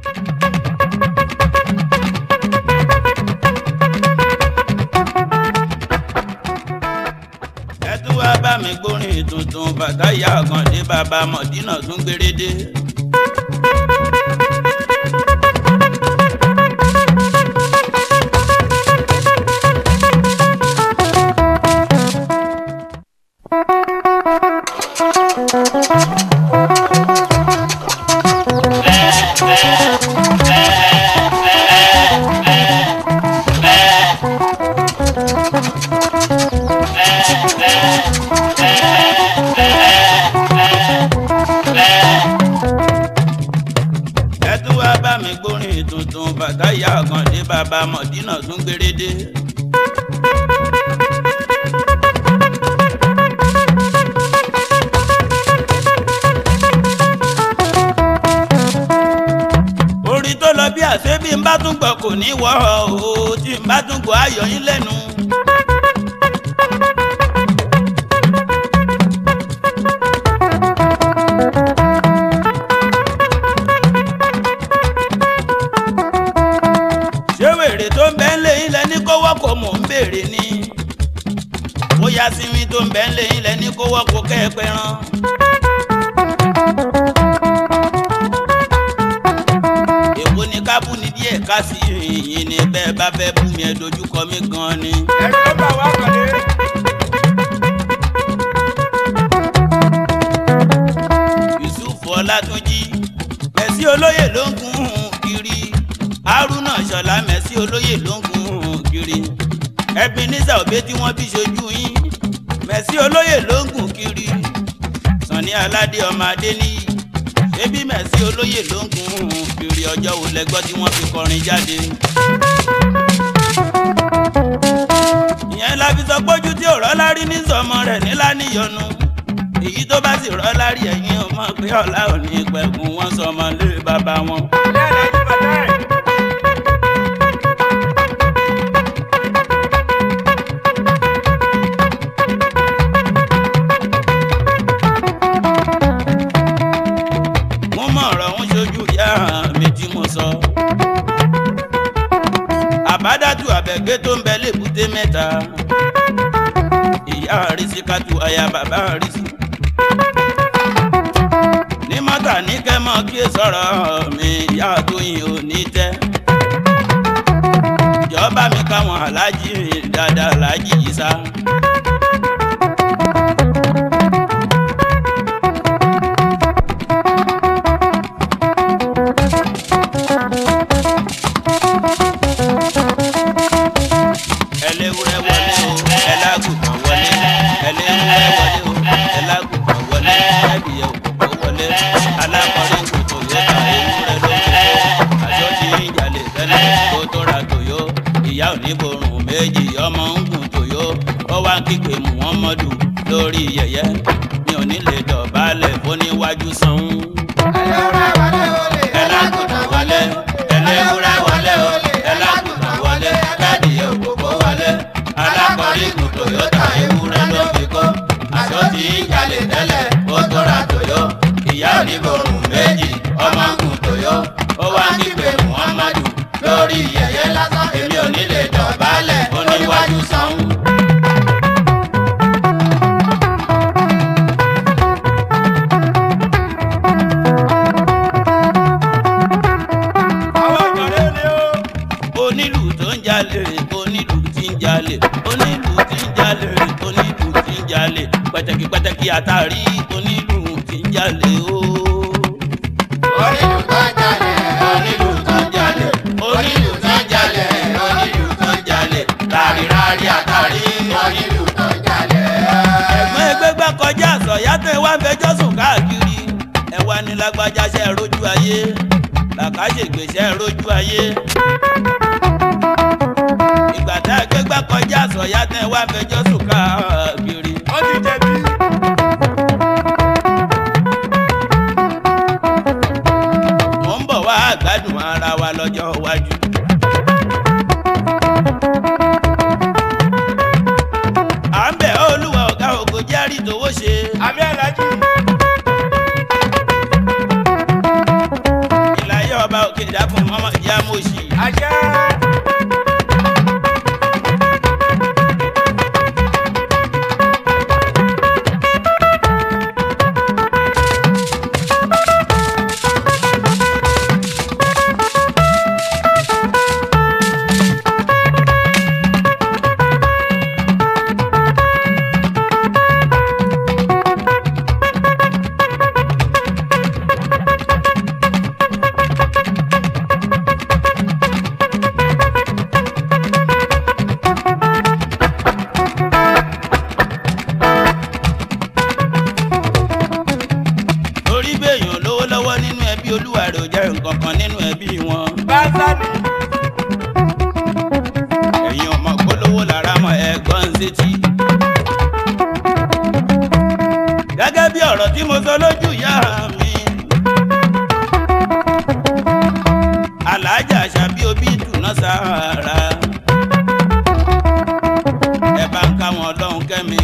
ẹ tún wá bá mi gbórin tuntun bàtà ìyá àkàndé bàbá mọ̀dínà tún gbérédé. ẹ tún wá bá mi gbórin tuntun bàtà ìyá àkàndé bàbá mọ̀dínà tún gbérédé. orin tó lọ bí àṣẹ bí n bá tún gbọ́ kò ní wọ́ o tí n bá tún gbọ́ ayọ̀ yín lẹ́nu. ṣé wèrè tó ń bẹ ń lé yín lẹ́ni kó wọ́pọ̀ mò ń béèrè ni bóyá sinmi tó ń bẹ ń lé yín lẹ́ni kó wọ́pọ̀ kẹ́ ẹ pẹ́ràn. èwo ni ká bú ni díẹ̀ ká sí yìnyín ni bẹ́ẹ̀ bá fẹ́ bú mi ẹ dojúkọ mi gan ni. ẹ̀rọ bá wà kọ́lé. yusuf ọlátúnjì mẹ̀sí olóyè ló ń gun kiri haruna ṣọlá mẹ̀sí olóyè ló ń gun kiri ebenezer òbí tí wọ́n bí ṣojú yín mẹ̀sí olóyè ló ń gun kiri sànni aládé ọmọ adéníyì ṣébí mẹ̀sí olóyè ló ń gun kiri ọjọ́ wo lẹ́gbọ́ tí wọ́n fi kọrin jáde. ìyẹn la fi sọ pójú tí òrọ́ lárí ní sọmọ rẹ̀ nílá níyọnu èyí tó bá sì rọ́ lárí ẹ̀yìn ọmọ pé ọ̀la ò ní pẹ̀kun wọn sọmọ lé bàbá wọn. lẹ́ẹ̀lẹ́ ní bàtà ẹ̀. mo mọ ọ̀rọ̀ ń ṣojú ìyá mi tí mo sọ. àbádàtú àbẹ̀gbé tó ń bẹ lébùté mẹ́ta. ìyá àrísíkàtú aya bàbá àrísí. ní mọ́tà ní kẹ́mọ́ kí ẹ sọ̀rọ̀ mi ìyá tóyìn ò ní tẹ́. ìjọba mi káwọn aláàjì dáadáa aláàjì yìí sá. ẹlẹ́wúrẹ́ wọlé o ẹlágùnkàn wọlé ẹlẹ́wúrẹ́ wọlé o ẹlágùnkàn wọlé ẹbìyẹ òkòkò wọlé alákọ̀ọ́rí kòtò yóò ta ewúrẹ́ lóko àjọ tí ń jalè tẹ́lẹ̀ kó tó ra tòyó ìyá oníborùn méjì ọmọ ń gùn tòyó ó wá ń kígbe muhammadu lórí yẹyẹ mi ò ní lè dọ̀bálẹ̀ fóníwájú sanwó ẹlágùnkàn wọlé ẹlẹ́wúrẹ́ wọlé o ẹlágùnkàn wọlé ẹbìyẹ òkòkò wọlé alákọ̀ọ́rí kù toyota ewúrẹ́ ló fi kó aṣọ tí ń jalè tẹ́lẹ̀ ó tó ra tòyó ìyá oníborùn méjì ọmọ ń gùn tòyó ó wá ń kígbe muhammadu lórí yẹyẹ lásán èmi ò ní lè dọ̀bálẹ̀ oníwájú sanwó. àwọn ọ̀kọ̀lẹ́ ni ó. onílù tó ń jalè onílù tí ń jalè onílù tí ń jalè onílù tí ń jalè pẹtẹkì pẹtẹkì àtàrí onílù tí ń jalè o. onílù tó ń jalè onílù tó ń jalè onílù tó ń jalè onílù tó ń jalè rárí rárí àtàrí onílù. onílù tó ń jalè. ẹ̀gbọ́n ẹgbẹ́ gbà kọjá àsọ̀yá tẹ̀ wá fẹjọ́ sùn káàkiri ẹ wá ní lágbájá ṣe rojú ayé làkàṣègbè ṣe rojú ayé. ìgbà tá a gbé gbà kọjá àsọ̀yá tẹ̀ wá fẹjọ́ sùn káàkiri. wọ́n ti jẹ̀bi. mo ń bọ̀ wá gbádùn ara wa lọ́jọ́ iwájú. à ń bẹ̀ ọ́ olúwa ọ̀gá ògo jẹ́rìí tówó ṣe. àmì alájí. ìlàyé ọba ọba òkè dákun mọ́mọ́ ìyá mọ́ṣí. àṣẹ. torí béèyàn lówó lọ́wọ́ nínú ẹbí olúwa rẹ̀ ò jẹ́ nǹkan kan nínú ẹbí wọn. báńsá ni. ẹ̀yin ọmọ polówó lára mọ ẹ̀gbọ́n sétí. gẹ́gẹ́ bí ọ̀rọ̀ tí mo sọ lójú ìyá mi. alájà àṣàbí obì tùnà sára. ẹ bá ń ká wọn ọlọ́run kẹ́mi.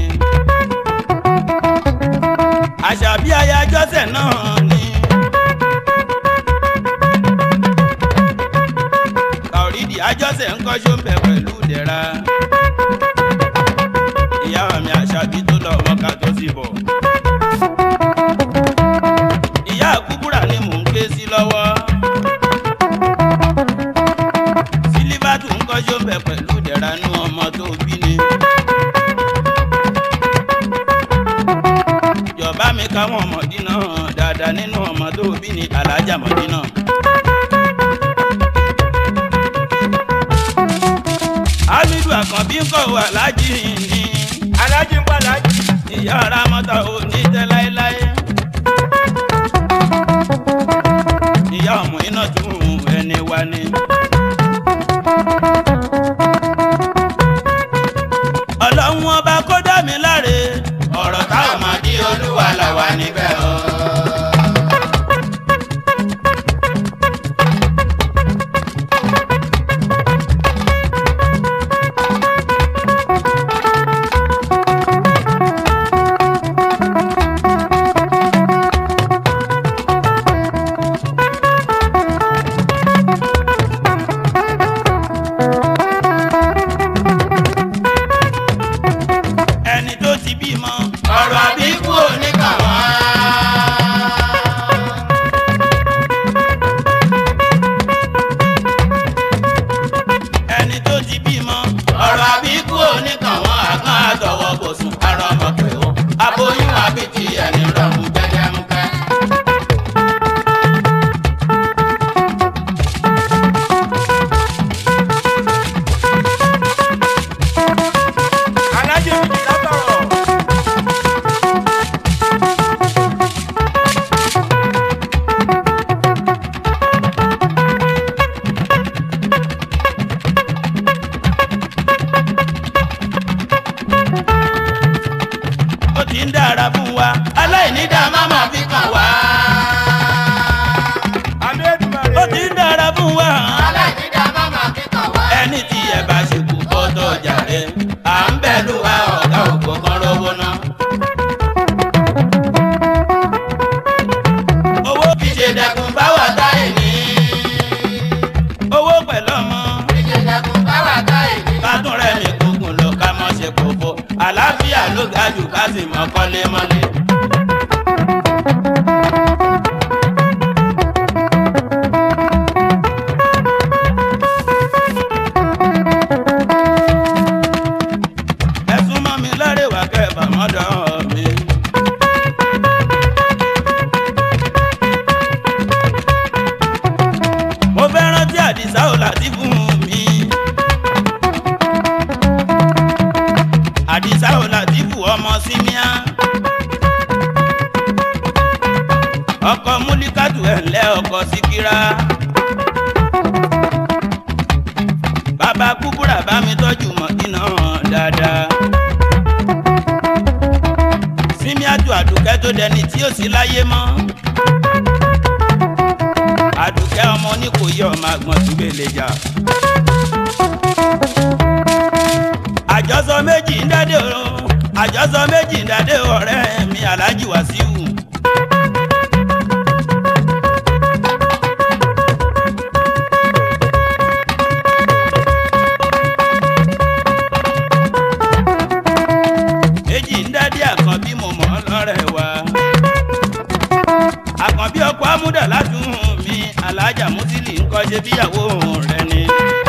àṣàbí ayájọ́sẹ̀ náà ni. kàórídì àjọsẹ̀ ń kọ́ṣọ́ ń bẹ̀ pẹ̀lú ìdẹ̀ra. ìyá mi àṣàbí tó lọ wọn ká tó sì bọ̀. ìyá àkúbúrà ni mò ń ké sí lọ́wọ́. sílíbàtù ń kọ́ṣọ́ ń bẹ̀ pẹ̀lú ìdẹ̀ra nú ọmọ tó bí ni. ìjọba mi káwọn ọmọdínà dáadáa nínú ọmọ tó bí ni alájà mọ̀dínà. hamidu àkànbí ń kọ̀ wà lájì ní alájí ń pa lájí. ìyá ara mọ́tà ò ní tẹ́ láéláé. ìyá ọmọ iná tún ẹni wá ní. ọlọ́run ọba kó dá mi láre ọ̀rọ̀ táwọn máa di olúwa làwà níbẹ̀ o. ẹni tó ti bímọ ọ̀rọ̀ àbíkú oníkàwá. ẹni tó ti bímọ ọ̀rọ̀ àbíkú oníkàwá àgán àtọwọ́ kò sùn ara ọmọ pé ó aboyún àbítí ẹni rọrùn jẹjẹmúkẹ́. alájí ń jì látọ̀rọ̀. ó ti ń dára fún wa aláìní dá máma fi kàn wá. àmì èdùmàrè. ó ti ń dára fún wa aláìnídá máma kíkàn wá. ẹni tí ẹ bá ṣe kú bọ́tọ̀ jàre à ń bẹ̀ lù wá ọ̀gá ògbó kan rówó ná. owó kì í ṣe dẹkùn báwa táyé ní. owó pẹ̀lú ọmọ ìjẹ̀dẹ̀kùn báwa ká èdè. kátó rẹ̀ mi gbógun lọ ká mọ́ ṣe kókó àlàáfíà ló ga jù ká sì mọ́ kọ́lé mọ́lé. ẹ̀sùn mọ́ mi lọ́rẹ̀ wá kẹfà mọ́dọ̀ mi. mo fẹ́ rántí àdìsá ò láti fún mi. àdìsá ò láti fún ọmọ símíà. ọkọ múlíkàtù ẹ̀ ńlẹ́ ọkọ síkírá. bàbá kúkúrà bá mi tọ́jú mọ̀kínà dáadáa. símíàtù àdùkẹ́ tó dẹni tí ó sì láyé mọ́. àdùkẹ́ ọmọ oníkòyí ọmọ àgbọ̀n tí gbèlè jà. àjọsọ méjì ń dádé o àjọsọ méjì ń dádé ọ̀rẹ́ mi aláàjì wàsíù. ṣe bíyàwó rẹ ni.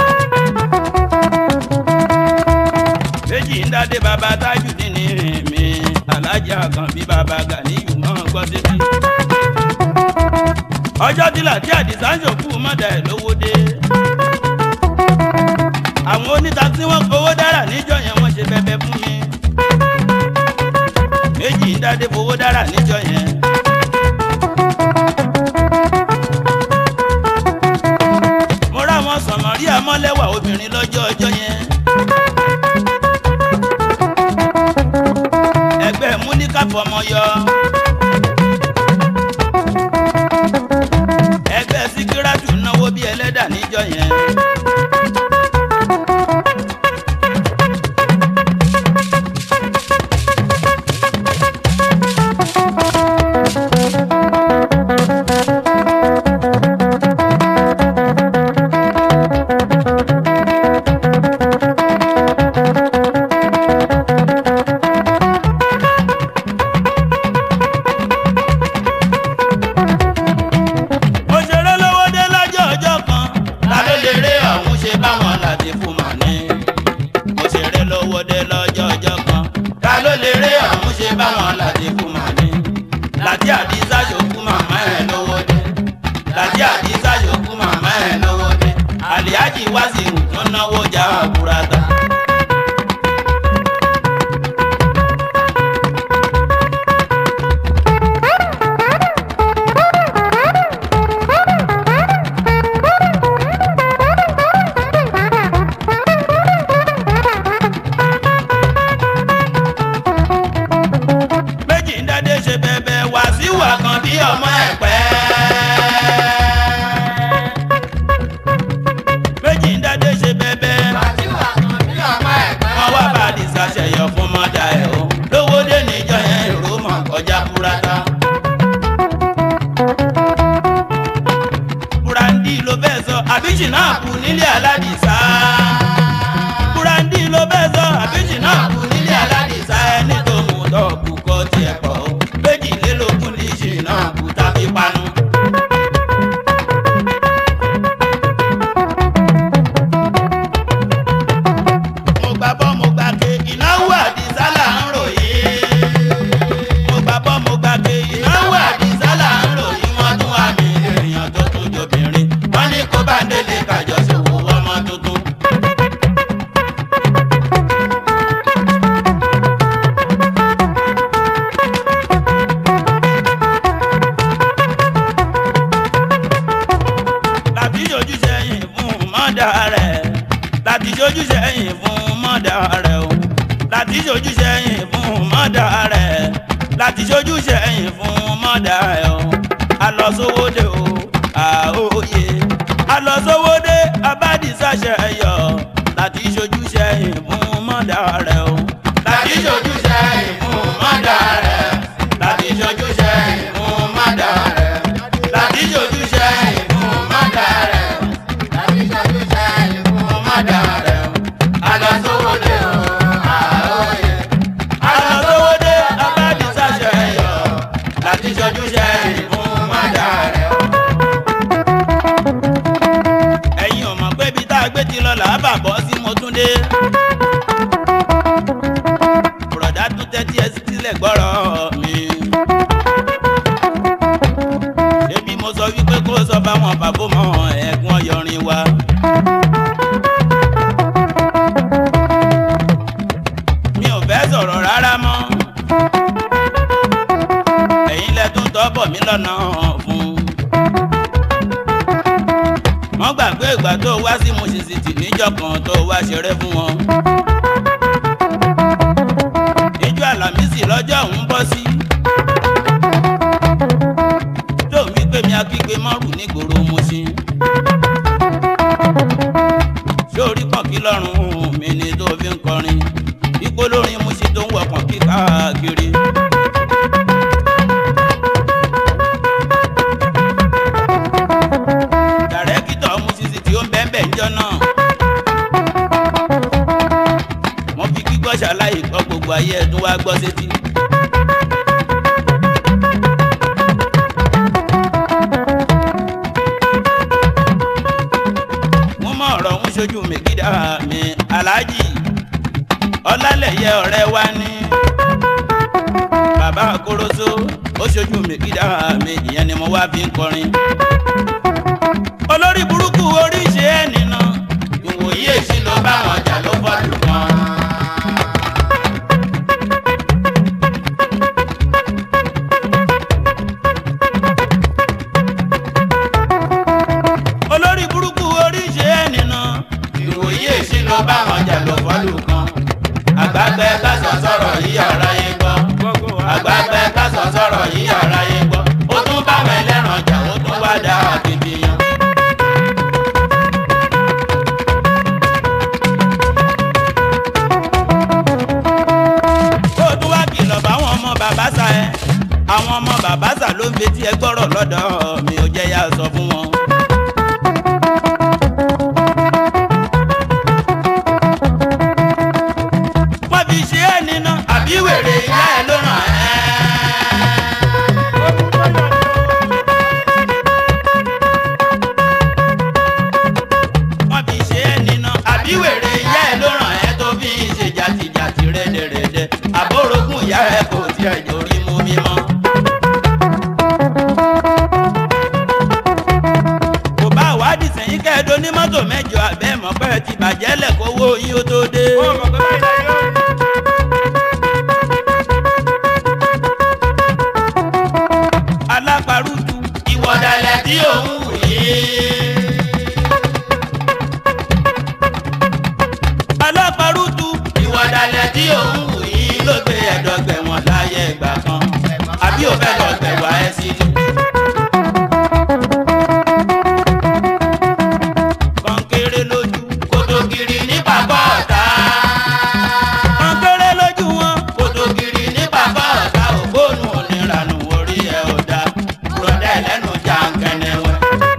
méjì ń dádé bàbá Tajudeen ní mi alájà kan bí bàbá Ganiyu mọ́ gbọ́ sétí. ọjọ́ tí làtí àdìsá ń ṣòkú mọ́dà ẹ̀ lówó dé. àwọn oníta tí wọ́n fowó dára níjọ́ yẹn wọ́n ṣe bẹ̀bẹ̀ fún mi. méjì ń dádé fowó dára níjọ́ yẹn. mo rá wọn sọ̀mọ́rí àmọ́lẹ́wà obìnrin lọ́jọ́ ọjọ́ yẹn. ẹgbẹ́ múníkà fọmọ yọ. ẹgbẹ́ síkírátù náwó bí ẹlẹ́dà níjọ́ yẹn. mo ṣeré lówó dé lọ́jọ́ ọjọ́ kan. ta ló lè rí ọ̀hún ṣe báwọn láti fún mà ní. mo ṣeré lówó dé lọ́jọ́ ọjọ́ kan. ta ló lè rí ọ̀hún ṣe báwọn láti fún mà ní. láti àdìsá ṣòkú màmá ẹ̀ lówó dé. láti àdìsá ṣòkú màmá ẹ̀ lówó dé. àlìájì wá sí ìrùtún náwó já àbúrátà. méjì ń dádé ṣe bẹ̀bẹ̀ wá sí wà kan bí ọmọ ẹ̀pẹ́. méjì ń dádé ṣe bẹ̀bẹ̀ Wàsíwà kan bí ọmọ ẹ̀gbẹ́. wọ́n wá bá àdìsá ṣẹ̀yọ fún mọ́dà ẹ̀ o lówó dé níjọ yẹn èrò mọ̀ kọjá búrátà. burandi ló fẹ́ sọ àbíṣì náà kù nílé aládìsá. burandi ló fẹ́ sọ àbíṣì náà kù nílé aládìsá ẹni tó mú tọ́ọ̀kù kọ́ tiẹ̀ pọ̀ o méjìlélógún ní ìṣì náà kù tàbí panu. mo gbà bọ́ mo gbà ké ìnáwó àdìsá là ń ròyìn. mo gbà bọ́ mo gbà ké ìnáwó àdìsá là ń ròyìn. wọ́n tún wà mí èèyàn tó tún jobìnrin. wọ́n ní kó bá délé kájọ ṣòwò ọmọ tuntun. láti ṣojú sẹ́yìn fún mọ́dà rẹ̀ láti ṣojú sẹ́yìn fún mọ́dà rẹ̀ o láti ṣojú sẹ́yìn fún mọ́dà rẹ̀ láti ṣojú sẹ́yìn fún mọ́dà rẹ̀ o alọ́sowódé o àóye alọ́sowódé abádìsáṣẹ yọ láti ṣojú sẹ́yìn fún mọ́dà rẹ̀ o láti ṣojú sẹ́yìn fún mọ́dà rẹ̀ láti ṣojú sẹ́yìn fún mọ́dà rẹ̀ láti ṣojú sẹ́yìn fún mọ́dà rẹ̀ Tàbí ṣojú sẹ́yìn fún mọ́dà rẹ̀ alọ́sowódé o, àóyè. alọ́sowódé abádìsáṣẹ yọ láti ṣojú sẹ́yìn fún mọ́dà rẹ̀. ẹ̀yin ò mọ̀ pé ibi tá a gbé ti lọ làá bà bọ́ sí Mọ́túndé. bùrọ̀dá tún tẹ́tí ẹ sílẹ̀ gbọ́rọ̀ mi. ṣebí mo sọ wípé kó sọ fáwọn bàbá mọ ẹ̀gbọ́n ọyọrin wa. mi ò fẹ́ sọ̀rọ̀ rárá mọ́. ẹ̀yin lẹ tún tọ́ bọ̀ mí lọ́nà fún. wọ́n gbàgbé ìgbà tó wá sí Musisity níjọ́ kan tó wá ṣeré fún wọn. ìjọ àlàmísì lọ́jọ́ òun bọ́ sí. tó mi pé mi akígbe mọ́rù nígboro Mùṣín. sórí pọ̀nkí lọ́rùn mi ni tó fi ń kọrin. ipò lórin Mùṣín tó ń wọ pọ̀nkí káàkiri. dàrẹ́kítọ̀ Musisity ó ń bẹ́ẹ̀ bẹ́ẹ̀ ń jọ náà. wọ́n fi gbígbọ́ ṣàlàyé gbọ́ gbogbo ayé ẹ̀dùn wá gbọ́ sétí. ọ̀rọ̀ ń ṣojú mi gídà mi aláàjì ọlálẹ̀yẹ ọ̀rẹ́ wa ní bàbá koroso ó ṣojú mi gídà mi ìyẹn ni mo wá fi ń kọrin olórí burúkú oríṣi ẹ̀ nínà ìwòye èsì ló bá wọn jà ló fọ́ọ̀lù kan. olórí burúkú oríṣi ẹ̀ nínà ìwòye èsì ló bá wọn jà ló fọ́ọ̀lù kan. àgbàgbẹ́ kásán sọ̀rọ̀ yìí aráyé gbọ́ àgbàgbẹ́ kásán sọ̀rọ̀ yìí aráyé gbọ́ ó tún bá wọn ẹlẹ́ran jà ó tún wá dá akitiyan. kó o tún wá kìlọ̀ báwọn ọmọ bàbá sà ẹ́ àwọn ọmọ bàbá sà ló ń fetí ẹ gbọ́rọ̀ lọ́dọ̀ mi ò jẹ́ yá sọ fún wọn. wọ́n fi ṣe é níná àbí wèrè ìyá ẹ̀ ló ràn ẹ́. wọ́n fi ṣe é níná àbí wèrè ìyá ẹ̀ ló ràn ẹ́ tó fi ń ṣe jàtìjàtì rẹ́dẹ̀rẹ́dẹ́ àbórogún ìyá ẹ̀ kò tiẹ̀ jórí mú mímọ́. kò bá wádìí sẹ́yìn kẹ́ẹ̀dọ́ ní mọ́tò mẹ́jọ abẹ́ mọ́ pẹ́ ti bàjẹ́ lẹ̀ kówó yín ó tó dé. alápárùtù ìwọ̀dàlẹ̀ tí òun wù yìí. alápárùtù ìwọ̀dàlẹ̀ tí òun wù yìí ló gbé ẹ̀dọ́gbẹ̀wọ̀n láyé ìgbà kan àbí ò fẹ́ lọ gbẹ̀wà ẹ̀ sí ni. kọ́ńkéré lójú kòtògìrì ní pàpọ̀ ọ̀tá. kọ́ńkéré lójú wọn kòtògìrì ní pàpọ̀ ọ̀tá ògbónú oníranú orí ẹ̀ ọ̀dà rọ̀dẹ̀ lẹ́nu jàǹkẹ́nẹ́wẹ́.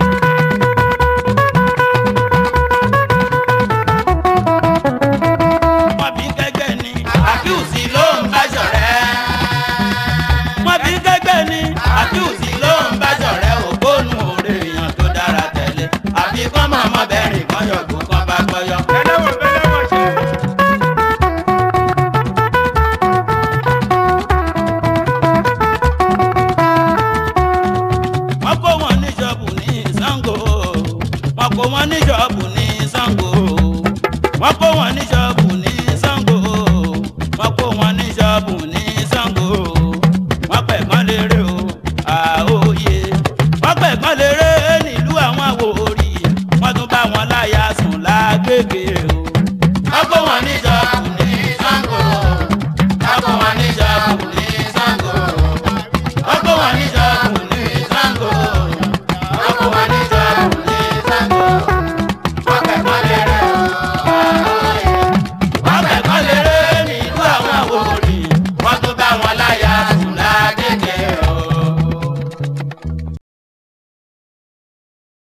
wọ́n bí gẹ́gẹ́ ni àkíyèsí ló ń bá ṣọ̀rẹ́. wọ́n bí gẹ́gẹ́ ni àkíyèsí ló ń bá ṣọ̀rẹ́ ògbónú òrè èèyàn tó dára tẹ̀lé àbí kọ́ mọ̀ ọmọ bẹ́ẹ̀rìn kan yọ̀gbọ́n kan bá gbọ́yọ́. wọ́n kó wọn ní ṣọ́ọ̀bù ní Ṣàngó wọ́n kó wọn ní ṣọ́ọ̀bù ní Ṣàngó wọ́n kó wọn ní ṣọ́ọ̀bù ní Ṣàngó wọ́n kó wọn ní ṣọ́ọ̀bù